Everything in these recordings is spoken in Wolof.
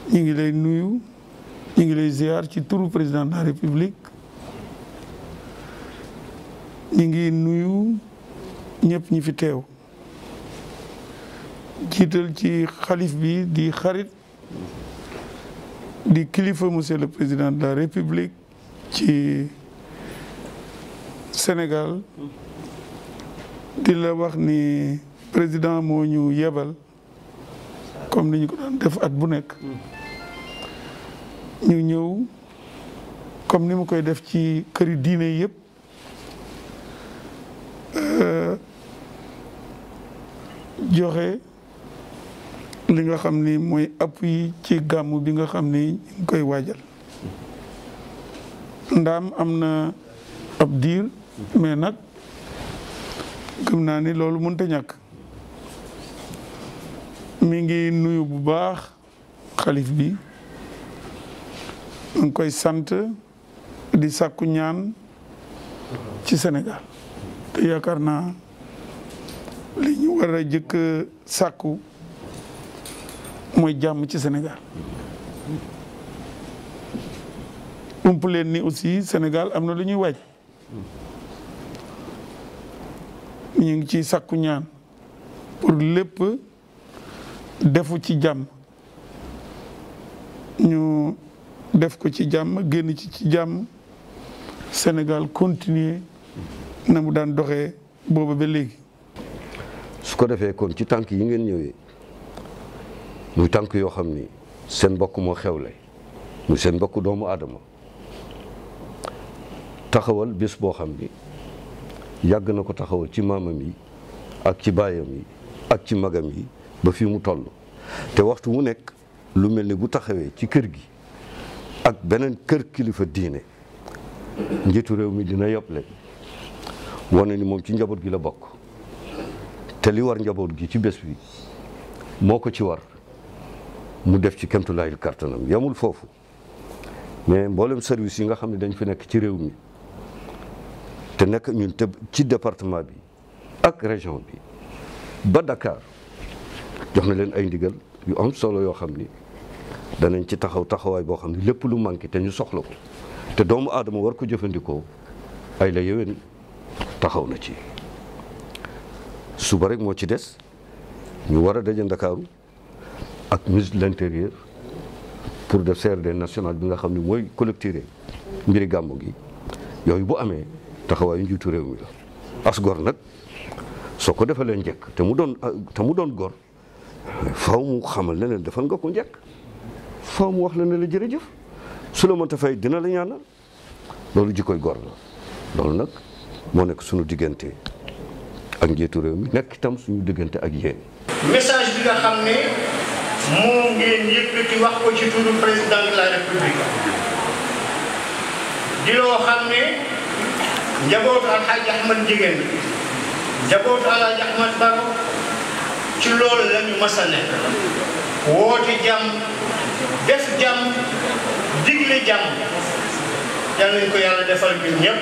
ñu ngi lay nuyu ñu ngi lay ziar ci turu président de la république ñu ngi nuyu ñëpp ñi fi teew jiital ci xalif bi di xarit di kilifa monsieur le président de la république ci Sénégal di la wax ni président moo ñu yebal comme ni ñu ko daan def at bu nekk ñu ñëw comme ni mu koy def ci këri diine yëpp joxe li nga xam ni mooy appui ci gàmm bi nga xam ni ñu ngi koy waajal ndaam am na ab diir mais nag gëm naa ni loolu mënta ñàkk mi ngi nuyu bu baax xalif bi mu ngi koy sant di sàkku ñaan ci Sénégal te yaakaar naa li ñu war a jëkk sàkku mooy jàmm ci Sénégal ump leen ni aussi Sénégal am na lu ñuy waaj ñu ngi ci sàkku ñaan pour lépp defu ci jàmm ñu def ko ci jàmm génn ci ci jàmm Sénégal continuer na mu daan doxee booba ba léegi su ko defee kon ci tànk yi ngeen ñëwee muy tànk yoo xam ni seen mbokk moo xewle muy seen mbokk doomu aadama taxawal bés boo xam ni yàgg na ko taxawal ci maamam yi ak ci baayam yi ak ci magam yi ba fii mu toll te waxtu mu nekk lu mel ni bu taxawee ci kër gi ak beneen kër kilifa diine njiitu réew mi dina yoble wane ni moom ci njaboot gi la bokk te li war njaboot gi ci bés bi moo ko ci war mu def ci kemtulaayil kartanam yamul foofu mais mboolem service yi nga xam ne dañ fi nekk ci réew mi te nekk ñun te ci département bi ak région bi ba Dakar jox na leen ay ndigal yu am solo yoo xam ni danañ ci taxaw taxawaay boo xam ne lépp lu manqué te ñu soxla ko te doomu aadama war ko jëfandikoo ay la yéwén taxaw na ci suba rek moo ci des ñu war a daje Ndakaaru ak ministre de l'intérieur pour def CRD national bi nga xam ne mooy collecter mbiri gàmmu gi yooyu bu amee taxawaayu njiitu réew mi la as gor nag soo ko defalee njëkk te mu doon te mu doon gor faw mu xamal ne leen defal nga ko njëkk faw mu wax la ne la jërëjëf su la mënta fay dina la ñaanal loolu jikkoy gor la loolu nag moo nekk suñu diggante ak njiitu réew mi nekk itam suñu diggante ak yéen. message bi nga xam ne moo ngeen yëkkati wax ko ci turu président de la république di loo xam ne njabootu alxaaji ahmad jigéen njabootu alxaaji ahmad baro ci loolu la ñu mas a nekk woote jàmm def jàmm digle jàmm yal nañ ko yàlla defal ñun ñëpp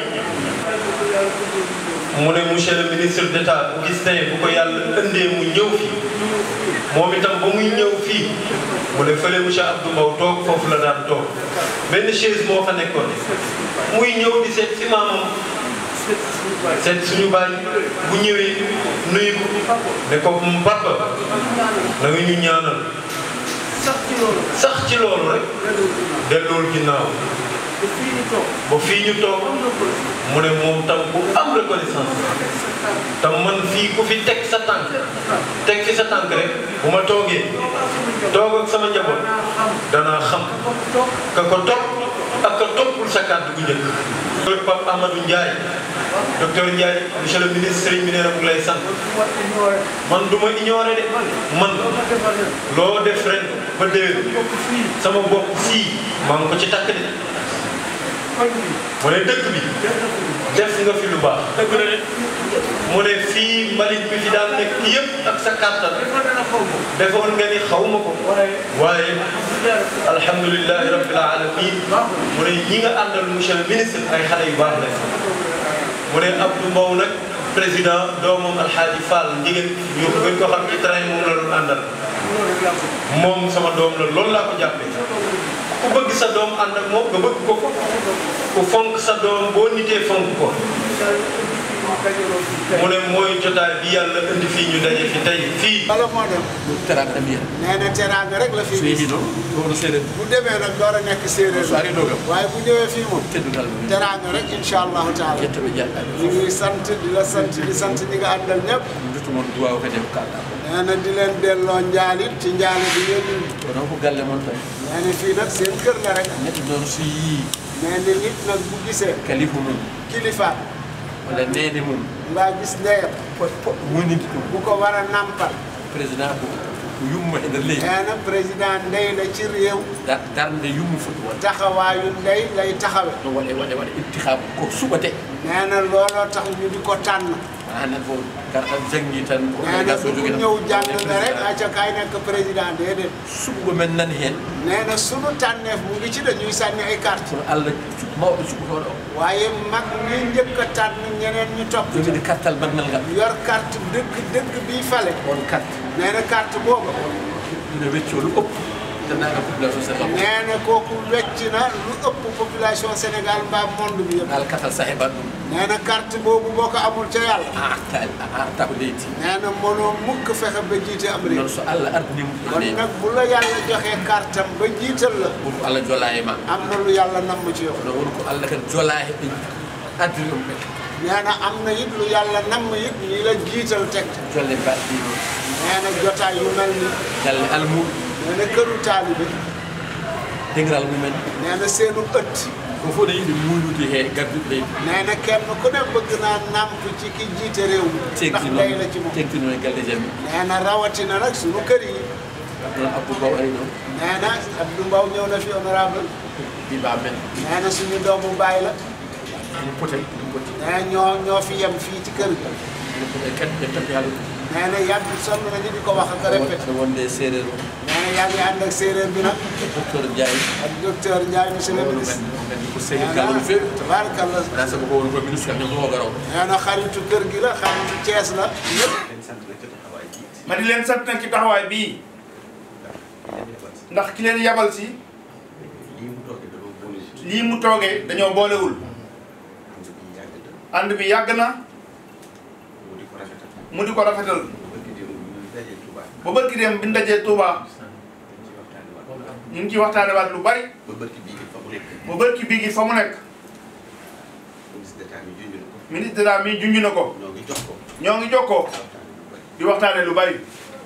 mu ne monsieur le ministre d'État bu gis tey bu ko yàlla ëndee mu ñëw fi moom itam ba muy ñëw fii mu ne fële monsieur Abdou Mbow toog foofu la daan toog benn chaise moo fa nekkoon muy ñëw di seet si maamam seet suñu baay bu ñëwee nuyu ko ne ko papa na nga ñu ñaanal sax ci loolu rek dellool ginnaaw ba fii ñu toog mu ne moom tam bu am reconnaissance tam man fii ku fi teg sa tànk teg fi sa tànk rek bu ma toogee toog ak sama njaboot danaa xam ka ko topp ak ka toppul sa kàddu gu njëkk. docteur Pape Amadou Ndiaye docteur Ndiaye monsieur le ministre Serigne bi nee na mu ngi lay sant man du ma ignoré de man loo def ren ba déwén sama bopp sii maa ngi ko ci takk de. mu ne dëkk bi def nga fi lu baax dëgg la de mu ne fii mbalit bi fi daan nekk yëpp ak sa kàttan defoon nga ni xaw ma ko waaye alhamdulilahi rabbil alamin mu ne ñi nga àndal monsieur le ministre ay xale yu baax la mu ne Abdou Mbow nag président doomam alxaaji Fall njigéen ñu gën ko xam ci train moom la doon àndal moom sama doom la loolu laa ko jàppee ku bëgg sa doom ànd ak moom nga bëgg ko ko ku fonk sa doom boo nitee fonk ko mu ne mooy jotaay bi yàlla indi fii ñu daje fi tey fii bala moo dem teraanga mbiya nee na teraanga rek la fi so gis yeehi ɗo ɗono seeɗen bu demee nag door a nekk séeréer so ari dogam waaye bu ñëwee fii moom teddugal mum teraanga rek incha allahu taala yettoɓe jaɗɗaɓe ñu ngi sant di la sant di sant ñi nga àndal ñëpp duttumon duwaw kadi ko kalɗa ko nee na di leen delloo njaalit ci njaali bi ngeen indi ko noon ko galle moon tan nee na fii nag seen kër la rek neɗɗo noon so yii nee na nit nag bu gisee kalifu mum kilifa walla nene mum mbaa gis ndeyam poɗɗo wonidi ɗum bu ko war a nampal président ko ko yumma e nder leydi nee na président ndey la ci réew Da- darde yummu foti wonde taxawaayu ndey lay taxawe no waɗe waɗe waɗa ibtihabu ko suɓate nee na looloo tax ñu di ko tànn hanan fof garɗa janggi tan ko nee na délégation du jogi ñëw jàng nga rek acca kaay nekk président déedéet suɓugo men nani hen nee na sunu tànneef mu ngi ci dañuy sànni ay carte kono allah mawɗo suɓutoɗo o waaye mag ñi njëkk a tànn ñeneen ñu topp ci joguide kartal maggal ngal yor carte dëgg dëgg bii fale on carte nee na carte boobu ina wecco lu ëpp dendagal population sénégal nee na kooku wecc na lu ëpp population Sénégal mbaa monde bi yëpp al katal sa heɓat ɗum nee na carte boobu boo ko amul ca yàlla a arta a arta ko leydi nee na mënoo mukk fexe ba jiite am réew noon so allah ardinimo kon ene nag bu la yàlla joxee carte am ba jiital la woto allah jola e ma am na lu yàlla namm ci yow kono woni ko allah kadi jola e ɓe addiri ɗum ɓe nee na am na it lu yàlla namm it ñi la jiital teg jolle mbaɗɗi noon nee na jotaay yu mel ni galle almuɗo nee na këru taalibe degral mumen nee na seenu ëtt ko fof ne yiɗi muynude he gadduɗo leydi nee na kenn ku ne bëgg naa namp ci ki jiite réew mi ndax tegti day noon la ci moom tegti noon e galle jammi nee na rawatina nag sunu kër yi noon abdou baw ari ɗon nee na Abdou Mbow ñëw na fi honorable mbiɓa men nee na suñu doomu baay la ɗum poten ɗum poti nee na ñoo ñoo fi yem fii ci kër gi ɗum poti kadi ɓe tappi haalude nee na yàgg sonn nañu di ko wax ak répété aɗa wonde e séréer o nee na yaa ngi ànd ak séeréer bi nag docteur ndiaye ak docteur Ndiaye monsieur le owno ministre men men ko nee sénégal na no feewi tabaarkalla wona sago ko woni ko ministre kam ñom fof o garowo nee na xaritu kër gi la xaritu Thiès la ñëpp ma di leen sant nag ci taxawaay bii ndax ki leen yabal si lii mu toogee dañoo boolewul ànd bi yàgg na mu di ko rafetal ba bërki dem bi ñu dajee Touba ñu ngi ci waxtaane waat lu bari ba bërki bii gi fa mu nekk ministre d'état mi junj na ko ñoo ngi jokkoo di waxtaane lu bari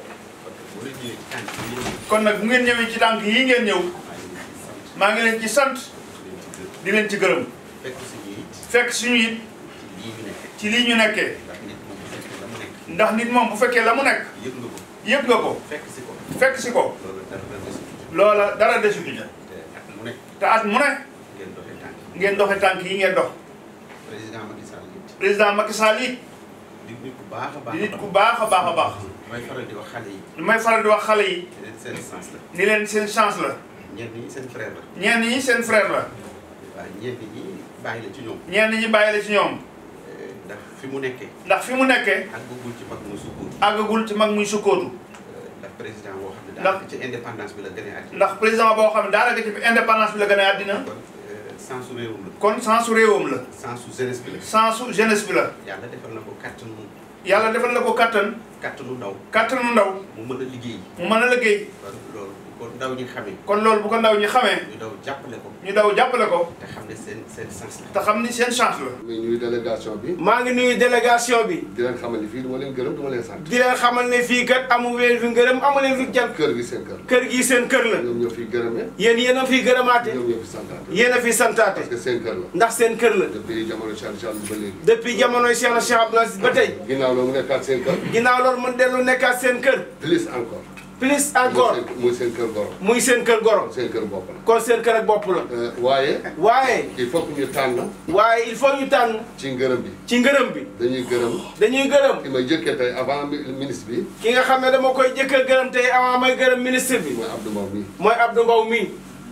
kon nag bu ngeen ñëwee ci tànk yi ngeen ñëw maa ngi leen ci sant di leen ci gërëm fekk suñu it ci lii ñu nekkee ndax nit moom bu fekkee la mu nekk yëg nga ko fekk si ko loola dara desu ci te at mu ne ngeen doxe tànk yi ngeen dox président Macky Sall it président Macky Sall it di nit ku baax a baax di nit ku baax a baax a baax may faral di wax xale yi li may faral di wax xale yi leen seen sens la ni leen seen chance la ñenn ñi seen frère la ñenn ñi seen frère la waaye ñenn ñi bàyyi la ci ñoom ñenn ñi bàyyi la ci ñoom Eh, ndax fi mu nekkee ndax fi mu nekkee ak bëggul ci mag mu sukkur àggagul ci mag muy sukkootu ndax président boo xam ne Ndax- daanaka ci indépendance bi la gënee àddina ndax président boo xam ne daanaka ci indépendance bi la gën a àddina kon eh, sensu réewam la kon sensu réewam la sensu jeunesse bi la sensu jeunesse bi la yàlla defal na ko kàttanu yàlla defal na ko kattan kàttanu ndaw kattanu ndaw mu mën a liggéey mu mën a liggéey kon loolu bu ko ndaw ñi xamee kon loolu bu ko ndaw ñi xamee ñu daw jàppale ko ñu daw jàppale ko te xam ne seen seen sens la te xam ni seen chance la muy nuyu délégation bi maa ngi nuyu délégation bi di leen xamal ni fii duma leen gërëm duma leen sant di leen xamal ne fii kat amu leen fi ngërëm amu leen fi jant kër gi seen kër kër gi seen kër la ñoom ñoo fi gërëme yéen yéen a fi gërëmaate ñoom ñoo fi santaate yéen a fi santaate parce que seen kër la ndax seen kër la depuis jamono Cheikh Cheikh ba léegi depuis jamonoy Cheikh na Cheikh Abdoul Aziz ba tey ginnaaw loolu mu nekkaat seen kër ginnaaw loolu mu dellu nekkaat seen kër plus encore plus encore muy seen kër goro muy seen kër goro seen kër bopp la kon seen kër ak bopp la Euh, waaye waaye il faut que ñu tànn waaye il faut ñu tànn ci ngërëm bi ci ngërëm bi dañuy gërëm dañuy gërëm ki ma jëkkee tey avant mi- ministre bi ki nga xam ne dama koy jëkk a gërëm tey avant may gërëm ministre bi mooy Abdou Mbow mii mooy Abdou Mbow mii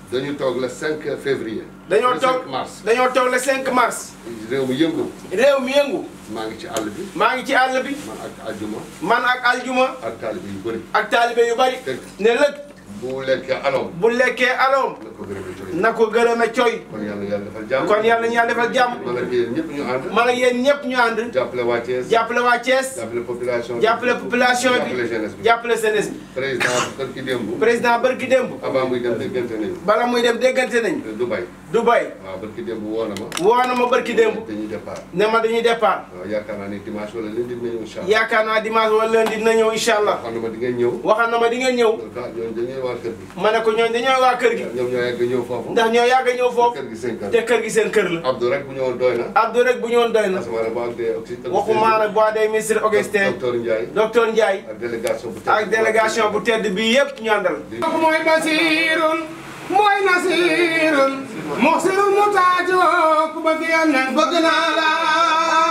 dañu toog le 5 février. dañoo le toog 5 mars. dañoo toog le 5 mars. réew mi yëngu. réew mi yëngu. maa ngi ci àll bi. maa ngi ci àll bi. man ak aljuma. man ak aljuma. ak taalibe yu bëri. ak taalibe yu bari. ne lëg. bu lekkee alom. bu lekkee aloom. na ko gërëme coy. na ko gërëme coy. kon yàlla na yàlla defal jàmm. kon yàlla na yàlla defal jàmm. man ak yéen ñëpp ñu ànd. man ak yéen ñëpp ñu ànd. jàppale waa Thiès. jàppale waa Thiès. jàppale population bi. jàppale population bi jàppale jeunesse bi. jàppale jeunesse bi. président barki démb. président barki démb. avant muy dem déggante nañu. bala muy dem déggante nañ. Dubaï. Dubaï. waaw barki démb woo na ma. woo na ma barki démb. dañuy départ. ne ma dañuy départ. waaw yaakaar naa ne dimanche wala lundi dina ñëw incha allah. yaakaar naa dimanche wala lundi dina ñëw incha allah. xam na ma di ngeen ñëw. waxal na ma di ngeen ñëw. ah ñooñu dañuy waa kër gi. ma ne ko ñooñu dañoo waa kër gi. ñoom ñoo yàgg ñëw foofu. ndax ñoo yàgg a ñëw foofu. kër gi seen kër. te kër gi seen kër la. Abdou rek bu ñëwoon doy na. Abdou rek bu ñëwoon doy na. asamaana bu ak des oxy- waxuma nag boo dee ministre Augustin. docteur Ndiaye. docteur Ndiaye. ak délégation bu tedd. ak délégation bu tedd bi yëpp ñu àndal. mooy basirun mooy nasirun muxsirun mu taaju ku bëgg yàlla bëgg naa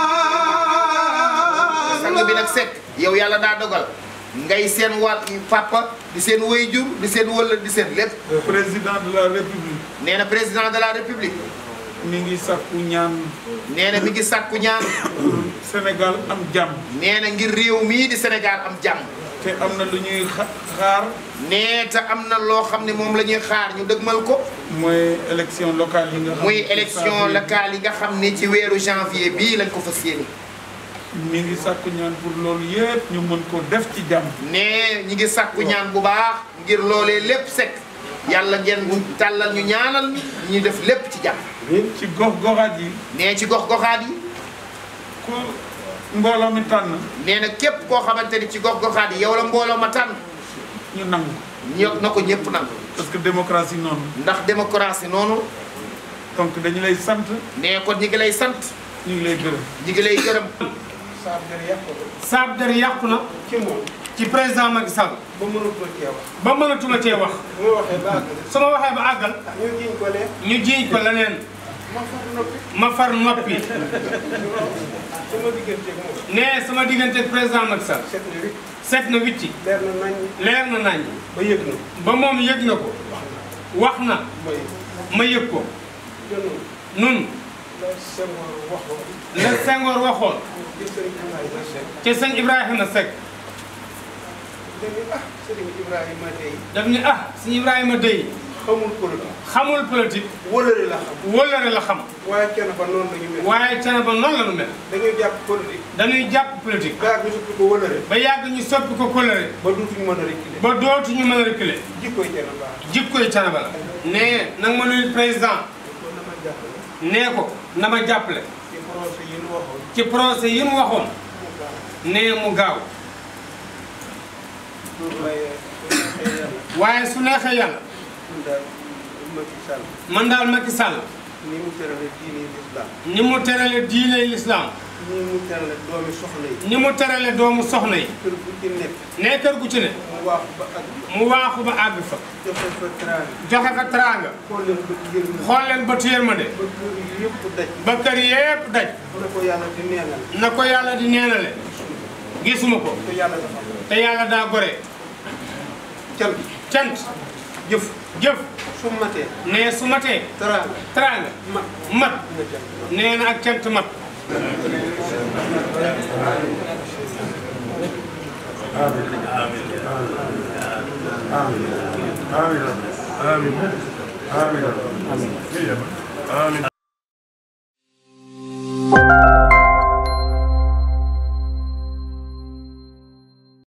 la sang bi nag sekk yow yàlla daa dogal ngay seen wàll papa di seen wayjur di seen wëla di seen lépp président de la république nee na président de la république mi ngi sàkku ñaan nee na mi ngi sàkku ñaan Sénégal am jàmm nee na ngir réew mii di Sénégal am jàmm te am na lu ñuy xa- xaar nee te am na loo xam ne moom la ñuy xaar ñu dëgmal ko mooy élection locale yi nga xam muy ne élection saa locale yi nga xam ne ci weeru janvier bii lañ ko fas yéene mi ngi sàkku ñaan pour loolu yëpp ñu mën ko def ci jàmm nee ñi ngi sàkku ñaan bu baax ngir loolee lépp sekk yàlla ngeen tàllal ñu ñaanal ñu ñu def lépp ci jàmm ci gox goxaat yi nee ci gox goxaat yi ku mbooloo mi tànn nee na képp koo xamante ni ci gox goxaat yi yow la mbooloo ma tànn ñu nangu ño na ko ñëpp nangu parce que démocratie noonu ndax démocratie noonu donc dañu lay sant nee kon ñi ngi lay sant ñu ngi lay gërëm ñi ngi lay gërëm saab der yàqu na ci moom. ci président Macky Sall ba mënatuma cee wax. ba mënatuma cee wax bu ma waxee ba àgg. su ma waxee ba àggal ñu jiñ ko lee. ñu jiiñ ko leneen ma far noppi. ma far noppi sama digganteeg moom. nee sama diggante ak président Macky Sall set na wicc. set na wicci leer na nañ. leer na nañ ba yëg na. ba moom yëg na ko wax na mooy ma yëg ko jënoon. nun la Senghor waxoon. la Senghor waxoon ci sëriñ Ibrahima Seck. ci sëñ Ibrahima Seck dañu ah sëriñ Ibrahima tey. daf ni ah sëñ Ibrahima dey xamul politique. xamul politique wëlëre la xam. wóllare la xam waaye kenn ba noonu la ñu mel. waaye cana ba noonu la nu mel dañuy jàpp politique. dañuy jàpp politique gaar ñu suppi ko wëlëre. ba yàgg ñu soppi ko kóllëre ba duutuñu mën a reculer. ba dootuñu mën a reculer jikkoy kenn baax. jikkoy cana ba la nee nag ma nuyu président kon dama jàppale. nee ko na ma jàppale ci projet yi ñu waxoon. ci procès yi mu waxoon mu gaaw. nee mu gaaw waaye su neexee yàlla. waaye su neexee yàlla ñun daal Macky Sall. man daal Macky Sall ni mu terale diine l'islam. ni mu terale diine lislaam ni mu terale doomi soxna yi. ni mu terale doomu soxna yi kër bu ci nekk. nee kër gu ci ne mu waaxu ba ak mu waaxu ba àgg fa joxe fa teraanga. joxe fa teraanga xool leen bët yërmande. xool leen bëtu yërmande ba kër yi yëpp daj. ba kër yépp daj na ko yàlla di neenal. na ko yàlla di neenale gisuma ko te yàlla dafa am. te yàlla daa gore cant cant jëf jëf su matee. nee su matee teraanga teraanga mat mat nga jant. nee na ak cant mat آمين آمين آمين آمين